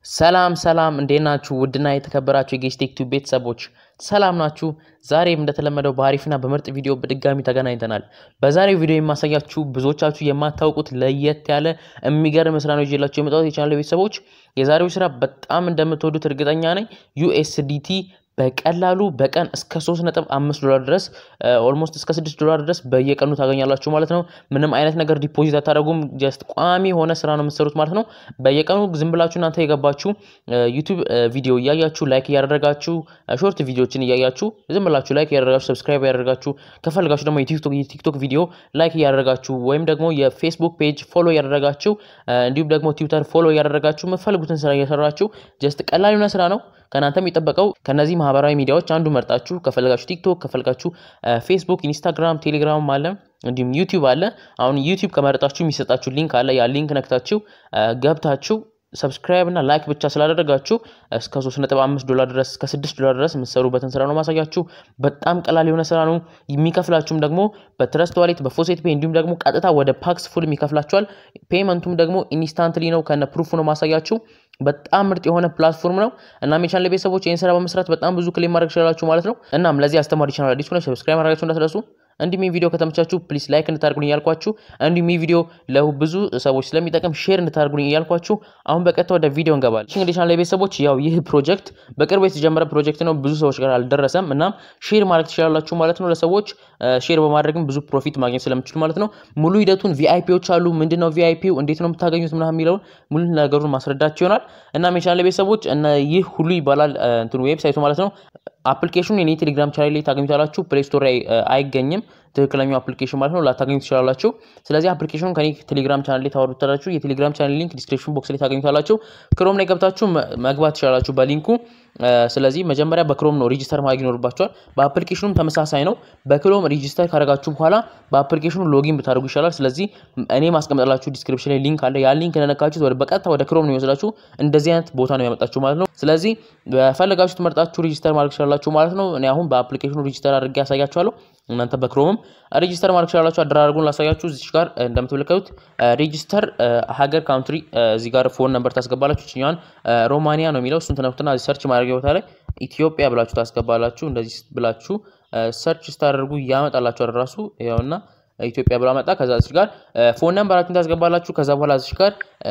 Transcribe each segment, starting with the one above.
ሰላም ሰላም እንዴት ናችሁ? ውድና የተከበራችሁ የጌስቴክ ቲዩብ ቤተሰቦች ሰላም ናችሁ? ዛሬም እንደተለመደው በአሪፍና በምርጥ ቪዲዮ በድጋሚ ተገናኝተናል። በዛሬው ቪዲዮ የማሳያችሁ ብዙዎቻችሁ የማታውቁት ለየት ያለ የሚገርም ስራ ነው ይዤላችሁ የመጣሁት የቻናል ቤተሰቦች። የዛሬው ስራ በጣም እንደምትወዱት እርግጠኛ ነኝ። ዩኤስዲቲ በቀላሉ በቀን እስከ 3.5 ዶላር ድረስ ኦልሞስት እስከ 6 ዶላር ድረስ በየቀኑ ታገኛላችሁ ማለት ነው። ምንም አይነት ነገር ዲፖዚት አታደርጉም። ጀስት ቋሚ የሆነ ስራ ነው የምትሰሩት ማለት ነው። በየቀኑ ዝም ብላችሁ እናንተ የገባችሁ ዩቱብ ቪዲዮ እያያችሁ ላይክ እያደረጋችሁ ሾርት ቪዲዮችን እያያችሁ ዝም ብላችሁ ላይክ እያደረጋችሁ ሰብስክራይብ እያደረጋችሁ ከፈልጋችሁ ደግሞ የቲክቶክ ቪዲዮ ላይክ እያደረጋችሁ ወይም ደግሞ የፌስቡክ ፔጅ ፎሎ እያደረጋችሁ እንዲሁም ደግሞ ትዊተር ፎሎ እያደረጋችሁ የምትፈልጉትን ስራ እየሰራችሁ ጀስት ቀላል የሆነ ስራ ነው። ከእናንተ የሚጠበቀው ከነዚህ ማህበራዊ ሚዲያዎች አንዱ መርጣችሁ ከፈለጋችሁ ቲክቶክ ከፈለጋችሁ ፌስቡክ፣ ኢንስታግራም፣ ቴሌግራም አለ እንዲሁም ዩቲዩብ አለ። አሁን ዩቲዩብ ከመረጣችሁ የሚሰጣችሁ ሊንክ አለ። ያ ሊንክ ነክታችሁ ገብታችሁ ሰብስክራይብ እና ላይክ ብቻ ስላደረጋችሁ እስከ 3.5 ዶላር ድረስ እስከ 6 ዶላር ድረስ የምትሰሩበትን ስራ ነው ማሳያችሁ። በጣም ቀላል የሆነ ስራ ነው። የሚከፍላችሁም ደግሞ በትረስት ዋሌት በፎሴት ፔ እንዲሁም ደግሞ ቀጥታ ወደ ፓክስ ፉል የሚከፍላችኋል። ፔመንቱም ደግሞ ኢንስታንትሊ ነው ከነ ፕሩፍ ነው ማሳያችሁ። በጣም ምርጥ የሆነ ፕላትፎርም ነው። እናም የቻናል ቤተሰቦች ይህን ስራ በመስራት በጣም ብዙ ክሌም ማድረግ ትችላላችሁ ማለት ነው። እናም ለዚህ አስተማሪ ቻናል አዲስ ሆነ ሰብስክራይብ ማድረጋችሁ እንዳትረሱ። እንዲሁም ይህ ቪዲዮ ከተመቻችሁ ፕሊስ ላይክ እንድታደርጉኝ እያልኳችሁ እንዲሁም ይህ ቪዲዮ ለብዙ ሰዎች ስለሚጠቅም ሼር እንድታደርጉኝ እያልኳችሁ አሁን በቀጥታ ወደ ቪዲዮ እንገባለን። እንግዲህ ቻናል ቤተሰቦች ያው ይህ ፕሮጀክት በቅርቡ የተጀመረ ፕሮጀክት ነው። ብዙ ሰዎች ጋር አልደረሰም። እናም ሼር ማድረግ ትችላላችሁ ማለት ነው። ለሰዎች ሼር በማድረግም ብዙ ፕሮፊት ማግኘት ስለምችሉ ማለት ነው። ሙሉ ሂደቱን ቪአይፒዎች አሉ። ምንድን ነው ቪአይፒው፣ እንዴት ነው የምታገኙት ምናምን የሚለውን ሙሉ ነገሩን ማስረዳቸው ይሆናል። እናም የቻናል ቤተሰቦች ይህ ሁሉ ይባላል እንትኑ ዌብሳይቱ ማለት ነው። አፕሊኬሽኑ የኔ ቴሌግራም ቻናል ላይ ታገኙታላችሁ። ፕሌይ ስቶር ላይ አይገኝም ትክክለኛው አፕሊኬሽን ማለት ነው። ላታገኙ ትችላላችሁ። ስለዚህ አፕሊኬሽኑ ከኔ ቴሌግራም ቻናል ላይ ታወርዱታላችሁ። የቴሌግራም ቻናል ሊንክ ዲስክሪፕሽን ቦክስ ላይ ታገኙታላችሁ። ክሮም ላይ ገብታችሁ መግባት ትችላላችሁ በሊንኩ። ስለዚህ መጀመሪያ በክሮም ነው ሬጂስተር ማድረግ ይኖርባችኋል። በአፕሊኬሽኑም ተመሳሳይ ነው። በክሮም ሬጂስተር ካደረጋችሁ በኋላ በአፕሊኬሽኑ ሎጊን ብታደርጉ ይሻላል። ስለዚህ እኔ ማስቀመጥላችሁ ዲስክሪፕሽን ላይ ሊንክ አለ። ያ ሊንክ እንደነካችሁት ወደ በቀጥታ ወደ ክሮም ነው የሚወስዳችሁ። እንደዚህ አይነት ቦታ ነው ያመጣችሁ ማለት ነው። ስለዚህ በፈለጋችሁት መርጣችሁ ሬጂስተር ማድረግ ትችላላችሁ ማለት ነው። እኔ አሁን በአፕሊኬሽኑ ሬጂስተር አድርጌ ያሳያችኋለሁ። እናንተ በክሮምም ሬጂስተር ማድረግ ትችላላችሁ። አደራረጉን ላሳያችሁ። እዚህ ጋር እንደምትመለከቱት ሬጂስተር ሀገር ካውንትሪ፣ እዚህ ጋር ፎን ነምበር ታስገባላችሁ። ችኛዋን ሮማኒያ ነው የሚለው እሱን ትነኩትና ሰርች ማድረጊያ ቦታ ላይ ኢትዮጵያ ብላችሁ ታስገባላችሁ። እንደዚህ ብላችሁ ሰርች ስታደርጉ ያመጣላችኋል ራሱ ያውና ኢትዮጵያ ብላ መጣ። ከዛ እዚህ ጋር ፎን ነምበራችሁን ታስገባላችሁ። ከዛ በኋላ እዚህ ጋር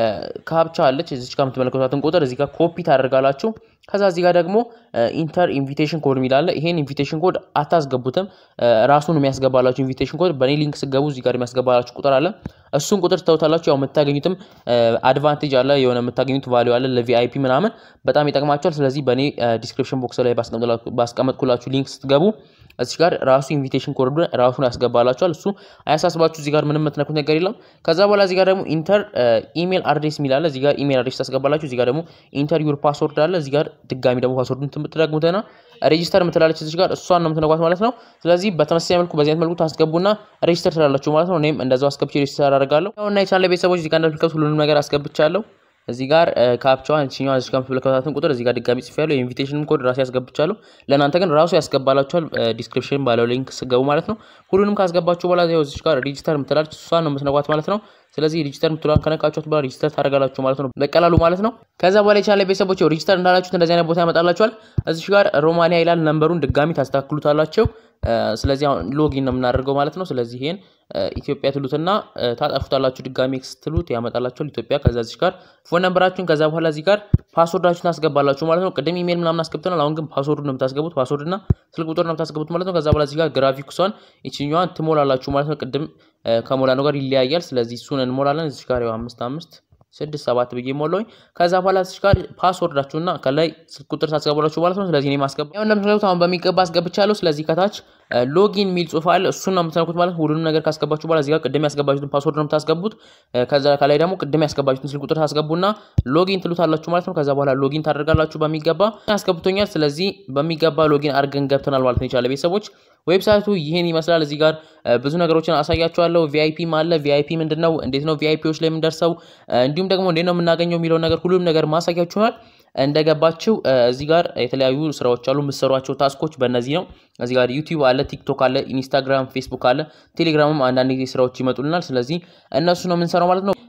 ካፕቻ አለች። እዚህ ጋር የምትመለከቷትን ቁጥር እዚህ ጋር ኮፒ ታደርጋላችሁ። ከዛ እዚህ ጋር ደግሞ ኢንተር ኢንቪቴሽን ኮድ የሚላለ ይሄን ኢንቪቴሽን ኮድ አታስገቡትም። ራሱን የሚያስገባላችሁ ኢንቪቴሽን ኮድ በእኔ ሊንክ ስገቡ እዚህ ጋር የሚያስገባላችሁ ቁጥር አለ። እሱን ቁጥር ትተውታላችሁ። ያው የምታገኙትም አድቫንቴጅ አለ፣ የሆነ የምታገኙት ቫሊዩ አለ ለቪአይፒ ምናምን በጣም ይጠቅማቸዋል። ስለዚህ በእኔ ዲስክሪፕሽን ቦክስ ላይ ባስቀመጥኩላችሁ ሊንክ ስትገቡ እዚህ ጋር ራሱ ኢንቪቴሽን ኮድ ራሱን ያስገባላችኋል። እሱ አያሳስባችሁ። እዚህ ጋር ምንም የምትነኩት ነገር የለም። ከዛ በኋላ እዚህ ጋር ደግሞ ኢንተር ኢሜል አድሬስ የሚል አለ። እዚህ ጋር ኢሜል አድሬስ ታስገባላችሁ። እዚህ ጋር ደግሞ ኢንተር ዩር ፓስወርድ አለ። እዚህ ጋር ድጋሚ ደግሞ ፓስወርዱን የምትደግሙትና ሬጂስተር የምትላለች እዚህ ጋር እሷን ነው የምትነኳት ማለት ነው። ስለዚህ በተመሳሳይ መልኩ በዚህ አይነት መልኩ ታስገቡና ሬጂስተር ትላላችሁ ማለት ነው። እኔም እንደዛው አስገብቼ ሬጂስተር አደርጋለሁ እና የቻለ ቤተሰቦች እዚህ ጋር እንደምትመለከቱት ሁሉንም ነገር አስገብቻለሁ። እዚህ ጋር ካፕቻዋን እችኛዋ እዚህ ጋር የምትመለከቷትን ቁጥር እዚህ ጋር ድጋሚ ጽፌያለሁ። የኢንቪቴሽን ኮድ ራሱ ያስገብቻለሁ። ለእናንተ ግን ራሱ ያስገባላችኋል ዲስክሪፕሽን ባለው ሊንክ ስገቡ ማለት ነው። ሁሉንም ካስገባችሁ በኋላ ያው እዚህ ጋር ሬጂስተር የምትላለች እሷን ነው የምትነኳት ማለት ነው። ስለዚህ ሬጂስተር የምትሏን ከነካችኋት በኋላ ሬጂስተር ታደርጋላችሁ ማለት ነው በቀላሉ ማለት ነው። ከዛ በኋላ የቻለ ቤተሰቦች ሬጂስተር እንዳላችሁት እንደዚህ አይነት ቦታ ያመጣላችኋል። እዚህ ጋር ሮማኒያ ይላል። ነንበሩን ድጋሚ ታስተካክሉታላችሁ። ስለዚህ አሁን ሎጊን ነው የምናደርገው ማለት ነው። ስለዚህ ይሄን ኢትዮጵያ ትሉትና ታጠፉታላችሁ። ድጋሚ ኤክስ ትሉት ያመጣላችኋል ኢትዮጵያ። ከዛ እዚህ ጋር ፎን ነምበራችሁን ከዛ በኋላ እዚህ ጋር ፓስወርዳችሁን ታስገባላችሁ ማለት ነው። ቅድም ኢሜል ምናምን አስገብተናል። አሁን ግን ፓስወርድ ነው የምታስገቡት። ፓስወርድና ስልክ ቁጥር ነው የምታስገቡት ማለት ነው። ከዛ በኋላ እዚህ ጋር ግራፊክሷን ይችኛዋን ትሞላላችሁ ማለት ነው። ቅድም ከሞላ ነው ጋር ይለያያል። ስለዚህ እሱን እንሞላለን። እዚህ ጋር ያው አምስት አምስት ስድስት ሰባት ብዬ ሞላኝ። ከዛ በኋላ እዚህ ጋር ፓስወርዳችሁና ከላይ ስልክ ቁጥር ታስገባላችሁ ማለት ነው። ስለዚህ እኔ ማስገባ ያው እንደምትመለከቱት አሁን በሚገባ አስገብቻለሁ። ስለዚህ ከታች ሎጊን የሚል ጽሁፍ አለ። እሱን ነው የምትነኩት ማለት ሁሉንም ነገር ካስገባችሁ በኋላ እዚህ ጋር ቅድም ያስገባችሁትን ፓስወርድ ነው የምታስገቡት። ከዛ ከላይ ደግሞ ቅድም ያስገባችሁትን ስልክ ቁጥር ታስገቡና ሎጊን ትሉታላችሁ ማለት ነው። ከዛ በኋላ ሎጊን ታደርጋላችሁ በሚገባ ያስገብቶኛል። ስለዚህ በሚገባ ሎጊን አድርገን ገብተናል ማለት ነው። የቻለ ቤተሰቦች ዌብሳይቱ ይህን ይመስላል። እዚህ ጋር ብዙ ነገሮችን አሳያችኋለሁ። ቪአይፒም አለ። ቪአይፒ ምንድን ነው? እንዴት ነው ቪአይፒዎች ላይ የምንደርሰው? እንዲሁም ደግሞ እንዴት ነው የምናገኘው የሚለውን ነገር ሁሉም ነገር ማሳያችኋል። እንደገባችው እዚህ ጋር የተለያዩ ስራዎች አሉ። የምትሰሯቸው ታስኮች በእነዚህ ነው። እዚህ ጋር ዩቲዩብ አለ፣ ቲክቶክ አለ፣ ኢንስታግራም፣ ፌስቡክ አለ፣ ቴሌግራምም አንዳንድ ጊዜ ስራዎች ይመጡልናል። ስለዚህ እነሱ ነው የምንሰራው ማለት ነው።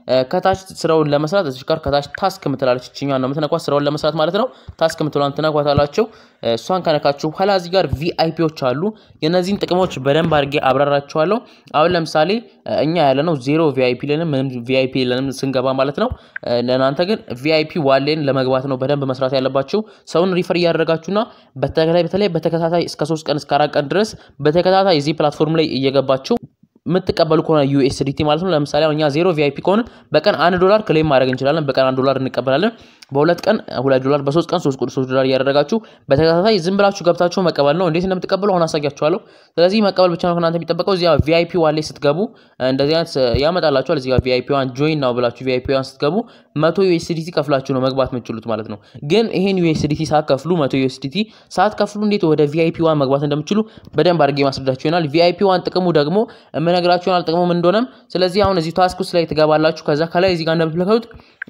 ከታች ስራውን ለመስራት እዚህ ጋር ከታች ታስክ ምትላለች እችኛዋን ነው የምትነኳት ስራውን ለመስራት ማለት ነው። ታስክ ምትሏን ትነኳታላችሁ። እሷን ከነካችሁ በኋላ እዚህ ጋር ቪአይፒዎች አሉ። የእነዚህን ጥቅሞች በደንብ አድርጌ አብራራችኋለሁ። አሁን ለምሳሌ እኛ ያለ ነው ዜሮ ቪአይፒ ለንም ምንም ቪአይፒ ለንም ስንገባ ማለት ነው። ለእናንተ ግን ቪአይፒ ዋሌን ለመግባት ነው በደንብ መስራት ያለባችሁ። ሰውን ሪፈር እያደረጋችሁና በተለይ በተለይ በተከታታይ እስከ ሶስት ቀን እስከ አራት ቀን ድረስ በተከታታይ እዚህ ፕላትፎርም ላይ እየገባችሁ የምትቀበሉ ከሆነ ዩኤስዲቲ ማለት ነው። ለምሳሌ እኛ ዜሮ ቪአይፒ ከሆነ በቀን አንድ ዶላር ክሌም ማድረግ እንችላለን። በቀን አንድ ዶላር እንቀበላለን። በሁለት ቀን ሁለት ዶላር፣ በሶስት ቀን ሶስት ሶስት ዶላር እያደረጋችሁ በተከታታይ ዝም ብላችሁ ገብታችሁ መቀበል ነው። እንዴት እንደምትቀበሉ አሁን አሳያችኋለሁ። ስለዚህ መቀበል ብቻ ነው ከእናንተ የሚጠበቀው። እዚያ ቪአይፒ ዋሌ ስትገቡ እንደዚህ አይነት ያመጣላችኋል። እዚጋ ቪአይፒ ዋን ጆይን ነው ብላችሁ ቪአይፒ ዋን ስትገቡ መቶ ዩኤስዲቲ ከፍላችሁ ነው መግባት የምትችሉት ማለት ነው። ግን ይሄን ዩኤስዲቲ ሳትከፍሉ መቶ ዩኤስዲቲ ሳትከፍሉ እንዴት ወደ ቪአይፒ ዋን መግባት እንደምትችሉ በደንብ አድርጌ ማስረዳችሁ ይሆናል። ቪአይፒ ዋን ጥቅሙ ደግሞ የምነግራችሁ ይሆናል ጥቅሙ ምን እንደሆነም። ስለዚህ አሁን እዚህ ታስክ ውስጥ ላይ ትገባላችሁ። ከዛ ከላይ እዚህ ጋር እንደምትመለከቱት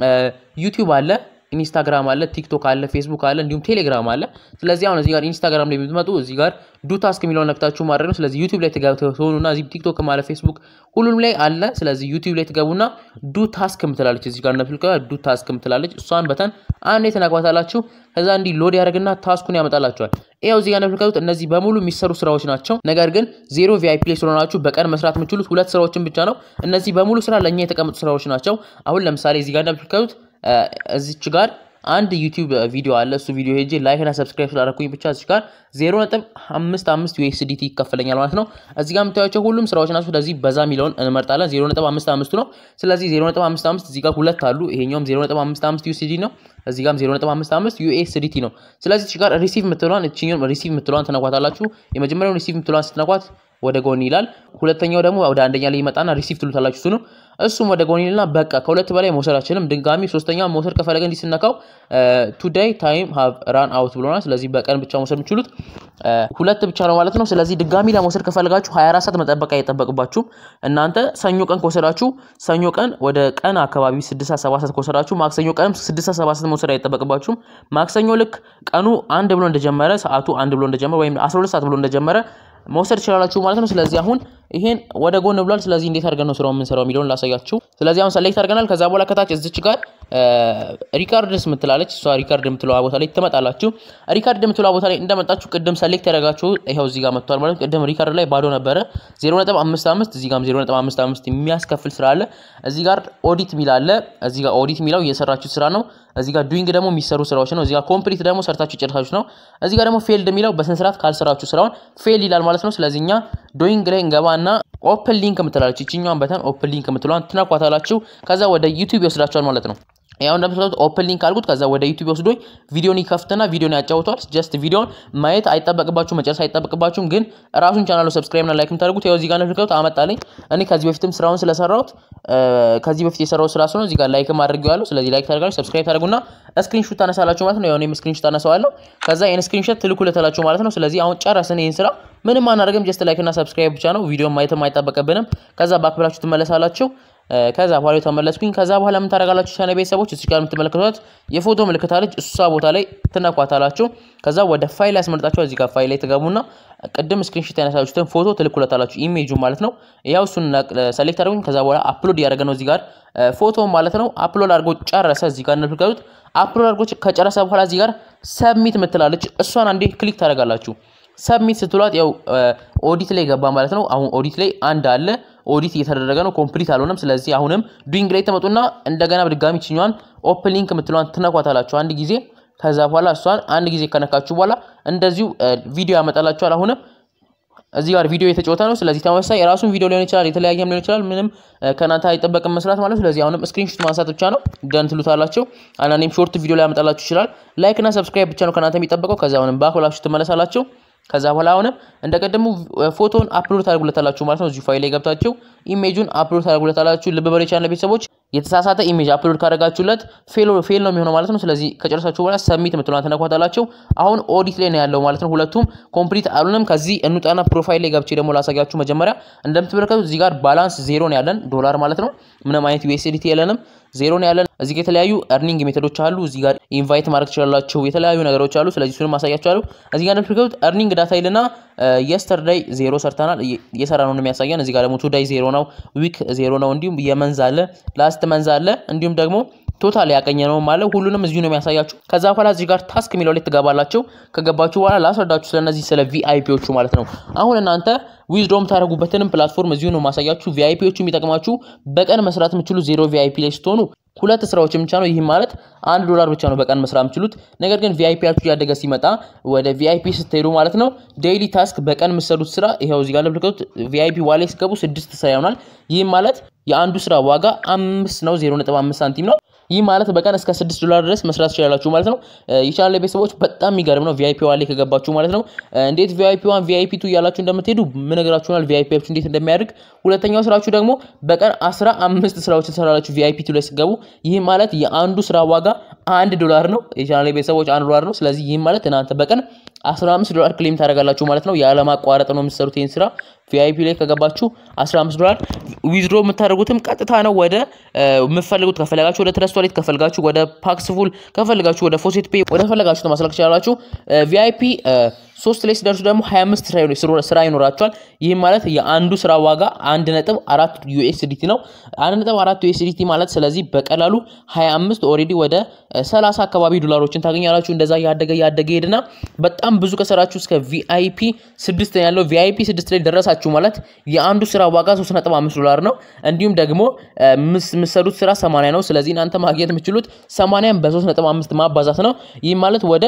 ዩቲዩብ አለ ኢንስታግራም አለ፣ ቲክቶክ አለ፣ ፌስቡክ አለ፣ እንዲሁም ቴሌግራም አለ። ስለዚህ አሁን እዚህ ጋር ኢንስታግራም ላይ የምትመጡ እዚህ ጋር ዱ ታስክ የሚለውን ነክታችሁ ማድረግ ነው። ስለዚህ ዩቲዩብ ላይ ትሆኑና እዚህ ቲክቶክ አለ፣ ፌስቡክ ሁሉም ላይ አለ። ስለዚህ ዩቲዩብ ላይ ትገቡና ዱ ታስክ ምትላለች እዚህ ጋር እንደምትልከ ዱ ታስክ ምትላለች። እሷን በተን አንዴ ትነኳታላችሁ። ከዛ እንዲህ ሎድ ያደርግና ታስኩን ያመጣላችኋል። ይኸው እዚህ ጋር እንደምትመለከቱት እነዚህ በሙሉ የሚሰሩ ስራዎች ናቸው። ነገር ግን ዜሮ ቪአይፒ ላይ ስለሆናችሁ በቀን መስራት የምችሉት ሁለት ስራዎችን ብቻ ነው። እነዚህ በሙሉ ስራ ለእኛ የተቀመጡ ስራዎች ናቸው። አሁን ለምሳሌ እዚህ ጋር እንደምትመለከቱት እዚች ጋር አንድ ዩቲዩብ ቪዲዮ አለ። እሱ ቪዲዮ ሄጄ ላይክ እና ሰብስክራይብ ስላደረኩኝ ብቻ እዚህ ጋር ዜሮ ነጥብ አምስት አምስት ዩኤስዲቲ ይከፈለኛል ማለት ነው። እዚህ ጋር የምታዩቸው ሁሉም ስራዎች ናቸው። ስለዚህ በዛ የሚለውን እንመርጣለን። ዜሮ ነጥብ አምስት አምስቱ ነው። ስለዚህ ዜሮ ነጥብ አምስት አምስት እዚህ ጋር ሁለት አሉ። ይሄኛውም ዜሮ ነጥብ አምስት አምስት ዩኤስዲ ነው። እዚህ ጋርም ዜሮ ነጥብ አምስት አምስት ዩኤስዲቲ ነው። ስለዚህ እዚህ ጋር ሪሲቭ የምትለዋን እችኛውን ሪሲቭ የምትለዋን ትነኳታላችሁ። የመጀመሪያውን ሪሲቭ የምትለዋን ስትነኳት ወደ ጎን ይላል። ሁለተኛው ደግሞ ወደ አንደኛ ላይ ይመጣና ሪሲቭ ትሉታላችሁ። እሱ ነው እሱም ወደ ጎን ይልና በቃ ከሁለት በላይ መውሰድ አችልም። ድጋሚ ሶስተኛ መውሰድ ከፈለገ እንዲህ ስነካው ቱዴይ ታይም ሃቭ ራን አውት ብሎናል። ስለዚህ በቀን ብቻ መውሰድ የምችሉት ሁለት ብቻ ነው ማለት ነው። ስለዚህ ድጋሚ ለመውሰድ ከፈለጋችሁ 24 ሰዓት መጠበቅ አይጠበቅባችሁም። እናንተ ሰኞ ቀን ከወሰዳችሁ ሰኞ ቀን ወደ ቀን አካባቢ 6 7 ሰዓት ከወሰዳችሁ ማክሰኞ ቀንም 6 7 ሰዓት መውሰድ አይጠበቅባችሁም። ማክሰኞ ልክ ቀኑ አንድ ብሎ እንደጀመረ ሰዓቱ አንድ ብሎ እንደጀመረ ወይም 12 ሰዓት ብሎ እንደጀመረ መውሰድ ትችላላችሁ ማለት ነው። ስለዚህ አሁን ይሄን ወደ ጎን ብሏል። ስለዚህ እንዴት አድርገን ነው ስራው የምንሰራው የሚለውን ላሳያችሁ። ስለዚህ አሁን ሰሌክት አድርገናል። ከዛ በኋላ ከታች እዚች ጋር ሪካርድስ ምትላለች እሷ ሪካርድ የምትለዋ ቦታ ላይ ትመጣላችሁ። ሪካርድ የምትለዋ ቦታ ላይ እንደመጣችሁ ቅድም ሰሌክት ያደረጋችሁ ይኸው እዚህ ጋር መጥቷል ማለት ቅድም ሪካርድ ላይ ባዶ ነበረ 0.55 እዚህ ጋር 0.55 የሚያስከፍል ስራ አለ። እዚህ ጋር ኦዲት ሚል አለ። እዚህ ጋር ኦዲት ሚለው እየሰራችሁ ስራ ነው። እዚህ ጋር ዱይንግ ደግሞ የሚሰሩ ስራዎች ነው። እዚህ ጋር ኮምፕሊት ደግሞ ሰርታችሁ ጨርሳችሁ ነው። እዚህ ጋር ደግሞ ፌልድ የሚለው በስነስርዓት ካልሰራችሁ ስራውን ፌል ይላል ማለት ነው። ስለዚህ እኛ ዶይንግ ላይ እንገባና ኦፕን ሊንክ የምትላለች ይችኛዋን በተን ኦፕን ሊንክ የምትለዋን ትነኳታላችሁ። ከዛ ወደ ዩቲዩብ ይወስዳችኋል ማለት ነው። ያው እንደምትሉት ኦፕን ሊንክ አልኩት። ከዛ ወደ ዩቲዩብ ወስዶኝ ቪዲዮን ይከፍትና ቪዲዮን ያጫውተዋል። ጀስት ቪዲዮን ማየት አይጠበቅባችሁ መጨረስ አይጠበቅባችሁም። ግን ራሱን ቻናሉ ሰብስክራይብ እና ላይክ የምታደርጉት ያው እዚህ ጋር እንደምትሉት አመጣልኝ። እኔ ከዚህ በፊትም ስራውን ስለሰራሁት ከዚህ በፊት የሰራው ስራ ስለሆነ እዚህ ጋር ላይክ አድርጌዋለሁ። ስለዚህ ላይክ ታደርጋላችሁ፣ ሰብስክራይብ ታደርጉና ስክሪንሾት ታነሳላችሁ ማለት ነው። ያው እኔም ስክሪንሾት አነሳዋለሁ። ከዛ ይሄን ስክሪንሾት ትልኩለታላችሁ ማለት ነው። ስለዚህ አሁን ጨረስን ይሄን ስራ ምንም አናደርግም። ጀስት ላይክ እና ሰብስክራይብ ብቻ ነው። ቪዲዮ ማየትም አይጠበቅብንም። ከዛ ባክ ብላችሁ ትመለሳላችሁ። ከዛ በኋላ የተመለስኩኝ። ከዛ በኋላ ምን ታደርጋላችሁ? ቻናል ቤተሰቦች እዚህ ጋር የምትመለከቷት የፎቶ ምልክት አለች። እሷ ቦታ ላይ ትነኳታላችሁ። ከዛ ወደ ፋይል ያስመርጣችሁ። እዚህ ጋር ፋይል ላይ ትገቡና ቅድም ስክሪንሾት ያነሳችሁትን ፎቶ ትልኩለታላችሁ። ኢሜጁ ማለት ነው። ያው እሱን ሰሌክት አድርጉኝ። ከዛ በኋላ አፕሎድ እያደረገ ነው እዚህ ጋር ፎቶ ማለት ነው። አፕሎድ አድርጎ ጨረሰ። እዚህ ጋር እንደምትመለከቱት አፕሎድ አድርጎ ከጨረሰ በኋላ እዚህ ጋር ሰብሚት ምትላለች። እሷን አንዴ ክሊክ ታደርጋላችሁ። ሰብሚት ስትሏት ያው ኦዲት ላይ ገባ ማለት ነው። አሁን ኦዲት ላይ አንድ አለ ኦዲት እየተደረገ ነው። ኮምፕሊት አልሆነም። ስለዚህ አሁንም ዱይንግ ላይ ተመጡና እንደገና በድጋሚ ችኛዋን ኦፕን ሊንክ የምትለዋን ትነኳታላችሁ አንድ ጊዜ። ከዛ በኋላ እሷን አንድ ጊዜ ከነካችሁ በኋላ እንደዚሁ ቪዲዮ ያመጣላችኋል። አሁንም እዚህ ጋር ቪዲዮ የተጫወተ ነው። ስለዚህ ተመሳሳይ የራሱን ቪዲዮ ሊሆን ይችላል፣ የተለያየም ሊሆን ይችላል። ምንም ከእናንተ አይጠበቅም መስራት ማለት ነው። ስለዚህ አሁንም ስክሪንሾት ማንሳት ብቻ ነው። ደን ትሉታላችሁ። አንዳንዴም ሾርት ቪዲዮ ላይ ያመጣላችሁ ይችላል። ላይክ እና ሰብስክራይብ ብቻ ነው ከእናንተ የሚጠበቀው። ከዛ አሁንም ባክ ብላችሁ ትመለሳላችሁ። ከዛ በኋላ አሁንም እንደ ቀደሙ ፎቶን አፕሎድ ታደርጉለታላችሁ ማለት ነው። እዚሁ ፋይል ላይ ገብታችሁ ኢሜጁን አፕሎድ ታደርጉለታላችሁ። ልብ በሉ የቻናል ቤተሰቦች የተሳሳተ ኢሜጅ አፕሎድ ካደረጋችሁለት ፌል ፌል ነው የሚሆነው ማለት ነው። ስለዚህ ከጨረሳችሁ በኋላ ሰሚት የምትለዋን ትነኳታላችሁ። አሁን ኦዲት ላይ ነው ያለው ማለት ነው። ሁለቱም ኮምፕሊት አሉንም። ከዚህ እንውጣና ፕሮፋይል ላይ ገብቼ ደግሞ ላሳያችሁ። መጀመሪያ እንደምትመለከቱት እዚህ ጋር ባላንስ ዜሮ ነው ያለን ዶላር ማለት ነው። ምንም አይነት ዩኤስዲቲ የለንም፣ ዜሮ ነው ያለን። እዚህ ጋር የተለያዩ እርኒንግ ሜቶዶች አሉ። እዚህ ጋር ኢንቫይት ማድረግ ትችላላችሁ። የተለያዩ ነገሮች አሉ። ስለዚህ እሱንም ማሳያችኋለሁ። እዚህ ጋር እንደምትመለከቱት እርኒንግ ዳታ ይልና የስተርዳይ ዜሮ ሰርተናል እየሰራ ነው የሚያሳየን። እዚህ ጋር ደግሞ ቱዳይ ዜሮ ነው፣ ዊክ ዜሮ ነው። እንዲሁም የመንዝ አለ፣ ላስት መንዝ አለ፣ እንዲሁም ደግሞ ቶታል ያቀኘ ነው ማለት ሁሉንም እዚሁ ነው የሚያሳያችሁ። ከዛ በኋላ እዚህ ጋር ታስክ የሚለው ላይ ትገባላችሁ። ከገባችሁ በኋላ ላስረዳችሁ ስለነዚህ ስለ ቪአይፒዎቹ ማለት ነው። አሁን እናንተ ዊዝድሮ የምታደርጉበትንም ፕላትፎርም እዚሁ ነው ማሳያችሁ። ቪአይፒዎቹ የሚጠቅማችሁ በቀን መስራት የምችሉ ዜሮ ቪአይፒ ላይ ስትሆኑ ሁለት ስራዎችን ብቻ ነው። ይህም ማለት አንድ ዶላር ብቻ ነው በቀን መስራት የምችሉት። ነገር ግን ቪአይፒያችሁ እያደገ ሲመጣ ወደ ቪአይፒ ስትሄዱ ማለት ነው ዴይሊ ታስክ በቀን የምትሰሩት ስራ ይኸው እዚህ ጋር ለምልክቱት ቪአይፒ ዋሌ ሲገቡ ስድስት ስራ ይሆናል። ይህም ማለት የአንዱ ስራ ዋጋ አምስት ነው፣ ዜሮ ነጥብ አምስት ሳንቲም ነው። ይህ ማለት በቀን እስከ ስድስት ዶላር ድረስ መስራት ትችላላችሁ ማለት ነው። የቻናል ቤተሰቦች በጣም የሚገርም ነው። ቪአይፒ ዋሌ ከገባችሁ ማለት ነው እንዴት ቪአይፒ ዋን ቪአይፒ ቱ እያላችሁ እንደምትሄዱ ምነግራችሁናል። ቪአይፒያችሁ እንዴት እንደሚያደርግ ሁለተኛው ስራችሁ ደግሞ በቀን አስራ አምስት ስራዎችን ትሰራላችሁ ቪአይፒ ቱ ላይ ስገቡ። ይህ ማለት የአንዱ ስራ ዋጋ አንድ ዶላር ነው። የቻናል ቤተሰቦች አንድ ዶላር ነው። ስለዚህ ይህም ማለት እናንተ በቀን 15 ዶላር ክሌም ታደርጋላችሁ ማለት ነው። ያለማቋረጥ ነው የምትሰሩት ይህን ስራ ቪአይፒ ላይ ከገባችሁ 15 ዶላር ዊዝድሮ የምታደርጉትም ቀጥታ ነው ወደ የምትፈልጉት ከፈለጋችሁ ወደ ትረስት ዋሌት ከፈለጋችሁ ወደ ፓክስፉል ከፈለጋችሁ ወደ ፎሴት ፔይ ወደ ፈለጋችሁ ማስላክ ትችላላችሁ። ቪአይፒ ሶስት ላይ ሲደርሱ ደግሞ 25 ስራ ይኖራቸዋል። ይህም ማለት የአንዱ ስራ ዋጋ አንድ ነጥብ አራት ዩኤስዲቲ ነው። አንድ ነጥብ አራት ዩኤስዲቲ ማለት ስለዚህ በቀላሉ 25 ኦልሬዲ ወደ 30 አካባቢ ዶላሮችን ታገኛላችሁ። እንደዛ ያደገ ያደገ ሄድና በጣም ብዙ ከሰራችሁ እስከ ቪአይፒ ስድስት ያለው ቪአይፒ ስድስት ላይ ደረሳችሁ ማለት የአንዱ ስራ ዋጋ 3.5 ዶላር ነው። እንዲሁም ደግሞ የምትሰሩት ስራ 80 ነው። ስለዚህ እናንተ ማግኘት የምትችሉት 80 በ3.5 ማባዛት ነው። ይህም ማለት ወደ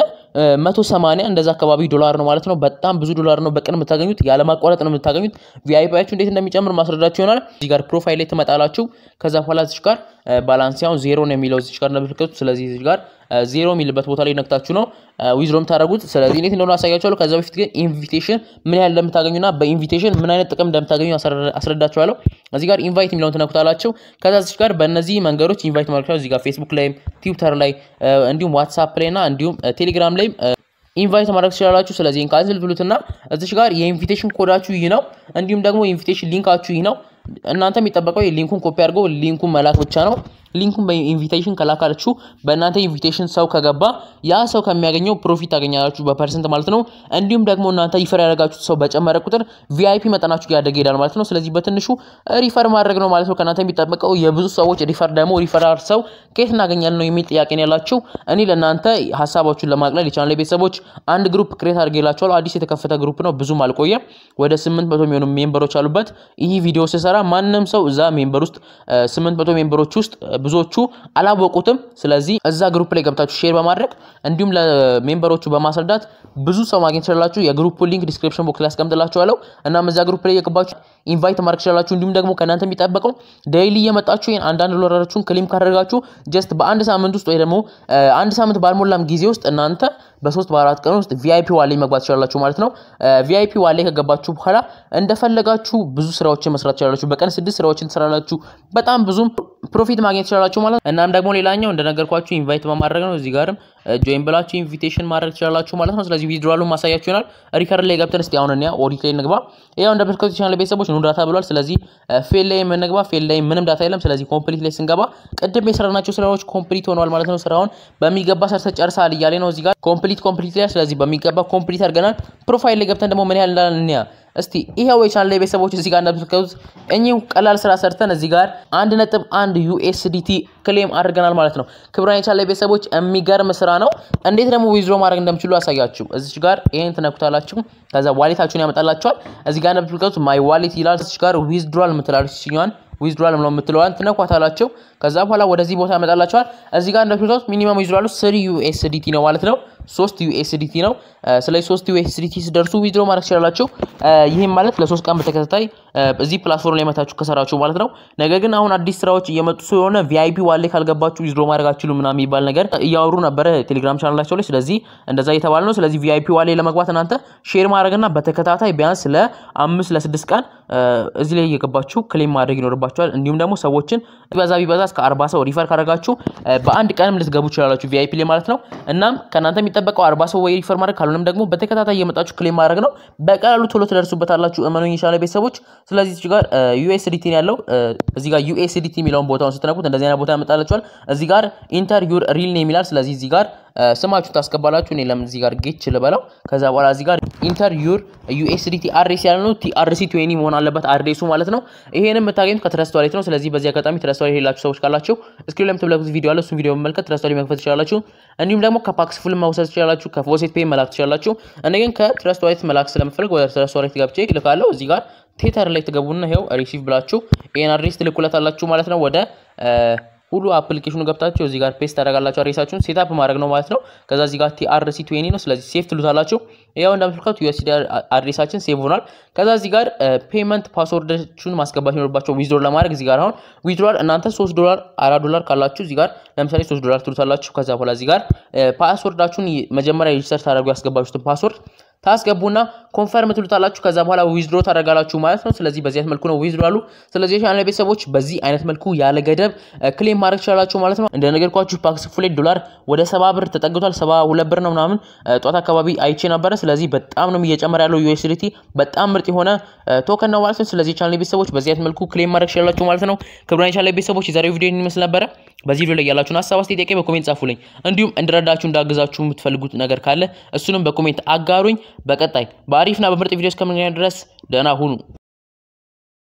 180 እንደዛ አካባቢ ዶላር ነው ማለት ነው። በጣም ብዙ ዶላር ነው በቀን የምታገኙት፣ ያለማቋረጥ ነው የምታገኙት። ቪአይፒያችሁ እንዴት እንደሚጨምር ማስረዳችሁ ይሆናል። እዚህ ጋር ፕሮፋይል ላይ ትመጣላችሁ። ከዛ በኋላ እዚህ ጋር ባላንስ ያሁን ዜሮ ነው የሚለው እዚህ ጋር እንደምትመለከቱት። ስለዚህ እዚህ ጋር ዜሮ የሚልበት ቦታ ላይ ነክታችሁ ነው ዊዝድሮ የምታደርጉት። ስለዚህ እንዴት እንደሆነ አሳያችኋለሁ። ከዛ በፊት ግን ኢንቪቴሽን ምን ያህል እንደምታገኙና በኢንቪቴሽን ምን አይነት ጥቅም እንደምታገኙ አስረዳችኋለሁ። እዚህ ጋር ኢንቫይት የሚለውን ትነኩታላችሁ። ከዛ እዚህ ጋር በእነዚህ መንገዶች ኢንቫይት ማድረግ እዚህ ጋር ፌስቡክ ላይም ትዊተር ላይ እንዲሁም ዋትሳፕ ላይ እና እንዲሁም ቴሌግራም ላይ ኢንቫይት ማድረግ ትችላላችሁ። ስለዚህ ካንስል ብሉትና እዚች ጋር የኢንቪቴሽን ኮዳችሁ ይህ ነው። እንዲሁም ደግሞ የኢንቪቴሽን ሊንካችሁ ይህ ነው። እናንተ የሚጠበቀው ሊንኩን ኮፒ አድርገው ሊንኩን መላክ ብቻ ነው። ሊንኩን በኢንቪቴሽን ከላካችሁ በእናንተ ኢንቪቴሽን ሰው ከገባ ያ ሰው ከሚያገኘው ፕሮፊት ታገኛላችሁ በፐርሰንት ማለት ነው። እንዲሁም ደግሞ እናንተ ሪፈር ያደረጋችሁት ሰው በጨመረ ቁጥር ቪአይፒ መጠናችሁ ያደገ ይሄዳል ማለት ነው። ስለዚህ በትንሹ ሪፈር ማድረግ ነው ማለት ነው ከእናንተ የሚጠበቀው። የብዙ ሰዎች ሪፈር ደግሞ ሪፈራል ሰው ከየት እናገኛለን ነው የሚል ጥያቄ ነው ያላችሁ። እኔ ለእናንተ ሀሳባችሁን ለማቅለል የቻናል ቤተሰቦች አንድ ግሩፕ ክሬት አድርጌላችኋለሁ። አዲስ የተከፈተ ግሩፕ ነው፣ ብዙም አልቆየም። ወደ ስምንት መቶ የሚሆኑ ሜምበሮች አሉበት። ይህ ቪዲዮ ስሰራ ማንም ሰው እዛ ሜምበር ውስጥ ስምንት መቶ ሜምበሮች ውስጥ ብዙዎቹ አላወቁትም። ስለዚህ እዛ ግሩፕ ላይ ገብታችሁ ሼር በማድረግ እንዲሁም ለሜምበሮቹ በማስረዳት ብዙ ሰው ማግኘት ትችላላችሁ። የግሩፑ ሊንክ ዲስክሪፕሽን ቦክስ ላይ አስቀምጥላችኋለሁ። እናም እዛ ግሩፕ ላይ የገባችሁ ኢንቫይት ማድረግ ትችላላችሁ። እንዲሁም ደግሞ ከእናንተ የሚጠበቀው ዴይሊ እየመጣችሁ ይሄን አንዳንድ ዶላራችሁን ክሊም ካደረጋችሁ ጀስት በአንድ ሳምንት ውስጥ ወይ ደግሞ አንድ ሳምንት ባልሞላም ጊዜ ውስጥ እናንተ በሶስት በአራት ቀን ውስጥ ቪአይፒ ዋሌ መግባት ትችላላችሁ ማለት ነው። ቪአይፒ ዋሌ ከገባችሁ በኋላ እንደፈለጋችሁ ብዙ ስራዎችን መስራት ትችላላችሁ። በቀን ስድስት ስራዎችን ትሰራላችሁ። በጣም ብዙም ፕሮፊት ማግኘት ትችላላችሁ ማለት እናም ደግሞ ሌላኛው እንደነገርኳችሁ ኢንቫይት በማድረግ ነው። እዚህ ጋርም ጆይን ብላችሁ ኢንቪቴሽን ማድረግ ትችላላችሁ ማለት ነው። ስለዚህ ዊዝድሮዋሉን ማሳያችሁ ይሆናል። ሪከርድ ላይ ገብተን እስቲ አሁን እኛ ኦዲት ላይ እንግባ። ያው እንደምትከቱ ቻናል ቤተሰቦች ኑ ዳታ ብሏል። ስለዚህ ፌል ላይ የምንግባ ፌል ላይ ምንም ዳታ የለም። ስለዚህ ኮምፕሊት ላይ ስንገባ ቅድም የሰራናቸው ስራዎች ኮምፕሊት ሆነዋል ማለት ነው። ስራውን በሚገባ ሰርተ ጨርሳል እያለ ነው እዚህ ጋር ኮምፕሊት ኮምፕሊት ላይ ስለዚህ በሚገባ ኮምፕሊት አድርገናል። ፕሮፋይል ላይ ገብተን ደግሞ ምን ያህል እንዳለን እንያ እስቲ ይሄው የቻናል ላይ ቤተሰቦች እዚህ ጋር እንደምትመለከቱት እኚህ ቀላል ስራ ሰርተን እዚህ ጋር አንድ ነጥብ አንድ ዩኤስዲቲ ክሌም አድርገናል ማለት ነው። ክብራን የቻናል ላይ ቤተሰቦች የሚገርም ስራ ነው። እንዴት ደግሞ ዊዝድሮ ማድረግ እንደምችሉ አሳያችሁ። እዚች ጋር ይሄን ትነኩታላችሁ። ከዛ ዋሌታችሁን ያመጣላችኋል። እዚህ ጋር እንደምትመለከቱት ማይ ዋሌት ይላል። እዚች ጋር ዊዝድሮል የምትላለች ሲኛዋን ዊዝድሮል ነው የምትለዋን ትነኳታላችሁ። ከዛ በኋላ ወደዚህ ቦታ ያመጣላችኋል። እዚህ ጋር እንደምትመለከቱት ሚኒመም ዊዝድሮሉ ስሪ ዩኤስዲቲ ነው ማለት ነው። ሶስት ዩኤስዲቲ ነው። ስለዚህ ሶስት ዩኤስዲቲ ሲደርሱ ዊዝድሮ ማድረግ ትችላላችሁ። ይህም ማለት ለሶስት ቀን በተከታታይ እዚህ ፕላትፎርም ላይ መታችሁ ከሰራችሁ ማለት ነው። ነገር ግን አሁን አዲስ ስራዎች እየመጡ ስለሆነ ቪአይፒ ዋሌ ካልገባችሁ ዊዝድሮ ማድረግ አትችሉም ምናምን የሚባል ነገር እያወሩ ነበረ ቴሌግራም ቻናላቸው ላይ። ስለዚህ እንደዛ እየተባለ ነው። ስለዚህ ቪአይፒ ዋሌ ለመግባት እናንተ ሼር ማድረግና በተከታታይ ቢያንስ ለአምስት ለስድስት ቀን እዚህ ላይ እየገባችሁ ክሌም ማድረግ ይኖርባችኋል። እንዲሁም ደግሞ ሰዎችን ቢበዛ ቢበዛ እስከ አርባ ሰው ሪፈር ካደረጋችሁ በአንድ ቀንም ልትገቡ ትችላላችሁ ቪአይፒ ላይ ማለት ነው። እናም ከእናንተ የሚጠበቀው አርባ ሰው ወይ ሪፈር ማድረግ ካልሆነም ደግሞ በተከታታይ እየመጣችሁ ክሌም ማድረግ ነው። በቀላሉ ቶሎ ትደርሱበታላችሁ። እመኑኝ ይሻለ ቤተሰቦች። ስለዚህ እዚህ ጋር ዩኤስዲቲ ያለው እዚህ ጋር ዩኤስዲቲ የሚለውን ቦታውን ስትነኩት እንደዚህ አይነት ቦታ ያመጣላችኋል። እዚህ ጋር ኢንተር ዩር ሪል ኔም ይላል። ስለዚህ እዚህ ጋር ስማችሁ ታስገባላችሁ። እኔ ለምን እዚህ ጋር ጌች ልበለው። ከዛ በኋላ እዚህ ጋር ኢንተር ዩር ዩኤስዲቲ አድሬስ ያለ ነው። ቲአርሲ ትዌኒ መሆን አለበት አድሬሱ ማለት ነው። ይሄንም የምታገኙት ከትረስት ዋሌት ነው። ስለዚህ በዚህ አጋጣሚ ትረስት ዋሌት የሌላችሁ ሰዎች ካላችሁ ስክሪን ላይ የምትመለከቱት ቪዲዮ አለ። እሱን ቪዲዮ መመልከት ትረስት ዋሌት መክፈት ትችላላችሁ። እንዲሁም ደግሞ ከፓክስ ፉል መውሰድ ትችላላችሁ። ከፎሴት ፔይ መላክ ትችላላችሁ። እኔ ግን ከትረስት ዋሌት መላክ ስለምፈልግ ወደ ትረስት ዋሌት ገብቼ ልካለሁ። እዚህ ጋር ቴተር ላይ ትገቡና ይኸው ሪሲቭ ብላችሁ ይሄን አድሬስ ትልኩለታላችሁ ማለት ነው ወደ ሁሉ አፕሊኬሽኑ ገብታችሁ እዚህ ጋር ፔስት ታደርጋላችሁ። አድሬሳችሁን ሴታፕ ማድረግ ነው ማለት ነው። ከዛ እዚህ ጋር ቲአርሲ ትዌኒ ነው። ስለዚህ ሴፍ ትሉታላችሁ። ያው እንደምትልካቱ ዩኤስዲ አድሬሳችን ሴቭ ሆኗል። ከዛ እዚህ ጋር ፔመንት ፓስወርዳችሁን ማስገባት ይኖርባቸው ዊዝድሮል ለማድረግ እዚህ ጋር አሁን ዊዝድሮል እናንተ 3 ዶላር 4 ዶላር ካላችሁ እዚህ ጋር ለምሳሌ 3 ዶላር ትሉታላችሁ። ከዛ በኋላ እዚህ ጋር ፓስወርዳችሁን መጀመሪያ ሬጅስተር ታደርጉ ያስገባችሁትን ፓስወርድ ታስገቡና ኮንፈርም ትሉታላችሁ። ከዛ በኋላ ዊዝድሮ ታደርጋላችሁ ማለት ነው። ስለዚህ በዚህ አይነት መልኩ ነው ዊዝድሮ አሉ። ስለዚህ የቻናል ቤተሰቦች በዚህ አይነት መልኩ ያለ ገደብ ክሌም ማድረግ ትችላላችሁ ማለት ነው። እንደነገርኳችሁ ፓክስ ፉሌት ዶላር ወደ ሰባ ብር ተጠግቷል። ሰባ ሁለት ብር ነው ምናምን ጧት አካባቢ አይቼ ነበረ። ስለዚህ በጣም ነው እየጨመረ ያለው ዩኤስዲቲ በጣም ምርጥ የሆነ ቶከን ነው ማለት ነው። ስለዚህ የቻናል ቤተሰቦች በዚህ አይነት መልኩ ክሌም ማድረግ ትችላላችሁ ማለት ነው። ክቡራን የቻናል ቤተሰቦች የዛሬው ቪዲዮ ይመስል ነበረ። በዚህ ቪዲዮ ላይ ያላችሁን ሀሳብ አስተያየት፣ ጥያቄ በኮሜንት ጻፉልኝ። እንዲሁም እንድረዳችሁ እንዳግዛችሁ የምትፈልጉት ነገር ካለ እሱንም በኮሜንት አጋሩኝ። በቀጣይ በአሪፍና በምርጥ ቪዲዮ እስከምንገናኝ ድረስ ደህና ሁኑ።